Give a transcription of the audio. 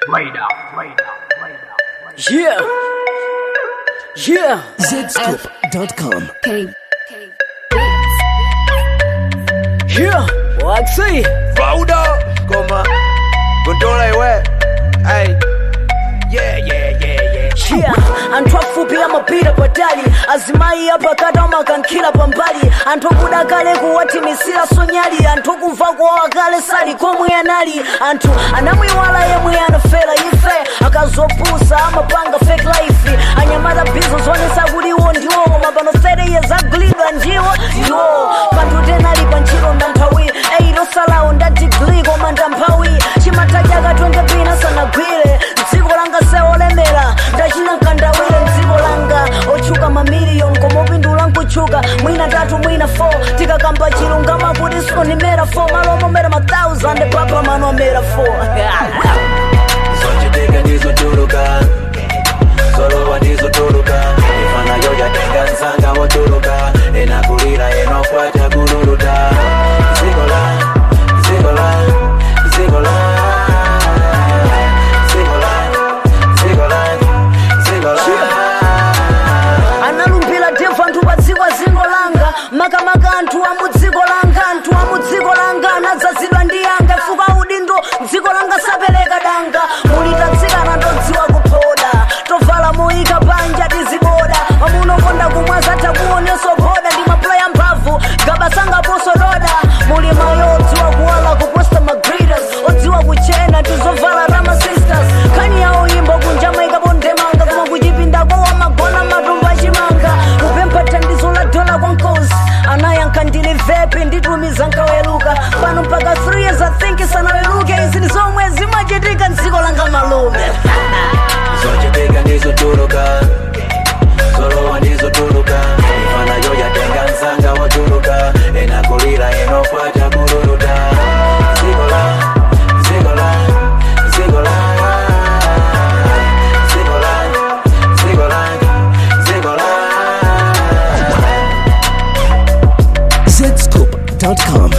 Yeah. Yeah. Zscoop.com. Yeah. Waxy. Rauda, koma, gondola iwe. Ay, yeah, yeah, yeah, yeah. Yeah. anthu afupi amapita patali azimayi apakati amakankhira pambali anthu akuda kale kuwathimisira sonyali anthu akumva kuwawa kale sali komwe anali anthu anamwiwala yemwe anafera ife akazopusa amapanga fake life anyamata bizo zonesa kuti iwo ndiwo koma pano 30 years agulidwa ndiwo ndiwo panthu tenali pa ntchito ndanthawi eirosalawo nda digri koma ndamphawi chimatadya 20 pina sanagwire dziko langa seolemera ndachina nkandawire mdziko langa otchuka mamiliyoni koma upindula nkutchuka mwina tatu mwina 4 tikakamba chilungama kuti sikonimera 4 malo omomera ma 1000 papa mano amera 4 Zochitika ndizotuluka, solowa ndizotuluka. Ifana yo yatenga nsanga wotuluka, enakulira enokwata kululuta. Zikola, zikola, zikola. Zikola, zikola, zikola. analumbira devu anthu pa dziko zingo langa makamaka anthu a mu dziko langa anthu a mu dziko langa anadzazidwa ndi yanga fuka udindo dziko langa sapereka danga mulitatsikana ndodziwa kuphoda tovala moyika panja tiziboda amunokonda kumwaza takuonenso boda ndi maplaya mphamvu gabasangaponso doda muli mayo odziwa kuwala kuposta magridas odziwa kuchena tizovala rama sisters khani yawo yimbo kunja maikapo ndemanga koma kuchipindako wamagona matumba achimanga kupempha thandizo la dola kwa nkosi anayankha ndili vepi nditumiza nkaweruka pano mpaka 3 years i think sanaweruke izi ndi zomwe zimachitika mdziko langa malume zochitika ndizotuluka solowa ndizotuluka ifana yo yatenga nsanga wotuluka enakulira enokwata kululuta zikola zikola zikola zikola zikola zikola Zscoop.com.